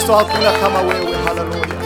Kristo, hakuna kama wewe. Haleluya!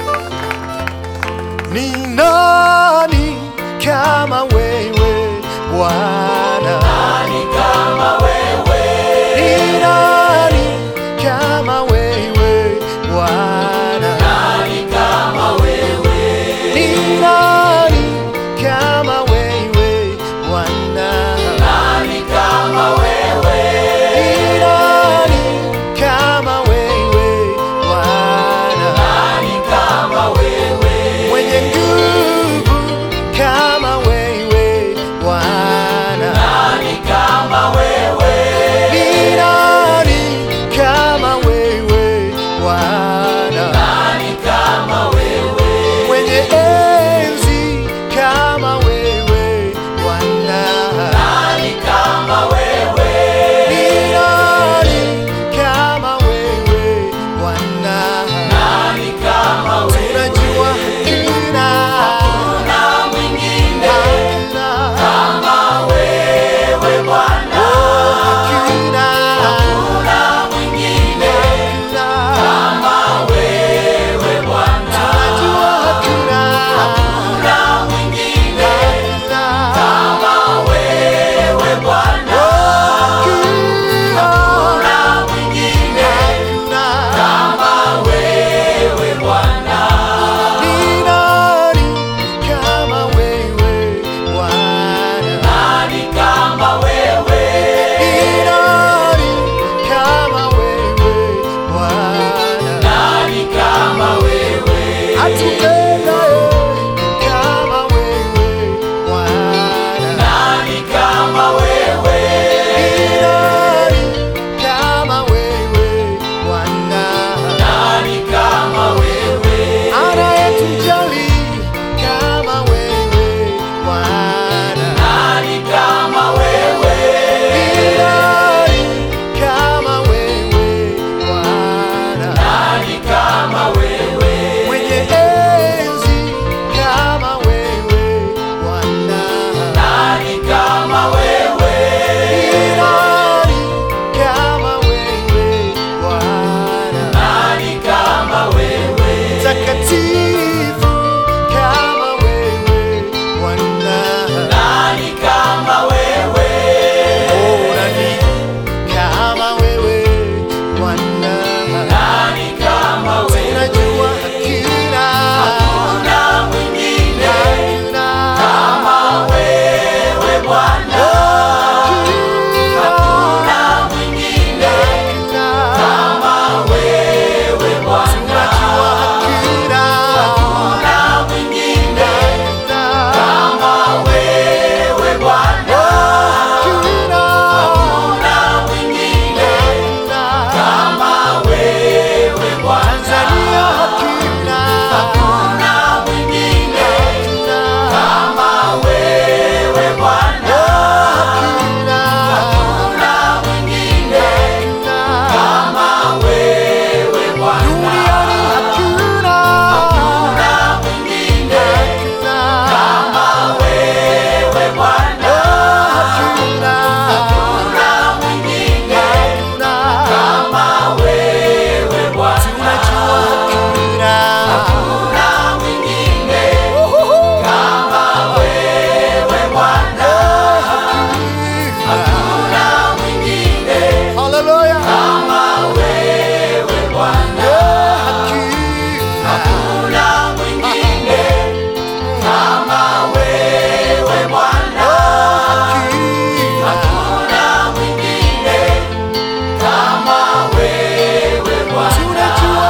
Ni nani kama wewe Bwana? Nani kama wewe? Ni nani kama wewe Bwana? Nani kama wewe? Ni nani kama wewe Bwana? Nani kama wewe? Ni nani kama wewe Bwana? Nani kama wewe? Mwenye nguvu kama wewe Bwana? Nani kama wewe? Ni nani kama wewe Bwana? Nani kama wewe? Mwenye enzi kama wewe Bwana? Nani kama wewe? Ni nani kama wewe Bwana? Nani kama wewe? Tunajua hakuna Hakuna mwingine hakuna kama wewe Bwana. oh, hakuna Hakuna mwingine hakuna kama wewe Bwana. tunajua hakuna Hakuna mwingine hakuna kama wewe Bwana. hakuna Hakuna mwingine hakuna kama wewe Bwana. Ni nani kama wewe Bwana? Nani kama wewe? Ni nani kama wewe Bwana? Nani kama wewe? Atupendaye kama wewe Bwana? Nani kama wewe? Ni nani kama wewe Bwana? Nani kama wewe? Anayetujali kama wewe Bwana? Nani kama wewe? Ni nani kama wewe Bwana? Nani kama wewe? Mwenye enzi kama wewe Bwana? Nani kama wewe? Ni nani kama wewe Bwana? Nani kama wewe? Mtakatifu kama wewe Bwana? Nani kama wewe? Oh, nani kama wewe Bwana? Nani kama wewe? Tunajua hakuna Hakuna mwingine hakuna kama wewe Bwana. Hakuna mwingine kama wewe Bwana. Hakuna mwingine kama wewe Bwana. Hakuna mwingine kama wewe Bwana. Hakuna mwingine kama wewe Bwana. Hakuna mwingine kama wewe Bwana. Hakuna mwingine kama wewe Bwana. Hakuna mwingine kama wewe Bwana. Hakuna mwingine kama wewe Bwana. Hakuna mwingine Hallelujah. kama wewe Bwana. Hakuna mwingine kama wewe Bwana. Hakuna mwingine kama wewe Bwana.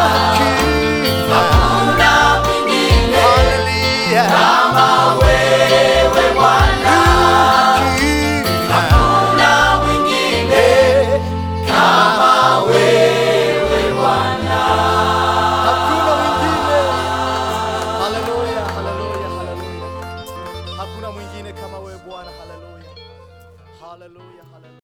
Hakuna mwingine kama wewe Bwana. Hakuna mwingine kama wewe Bwana. Hakuna mwingine. Haleluya, haleluya, haleluya. Hakuna mwingine kama wewe Bwana. Haleluya. Haleluya, haleluya.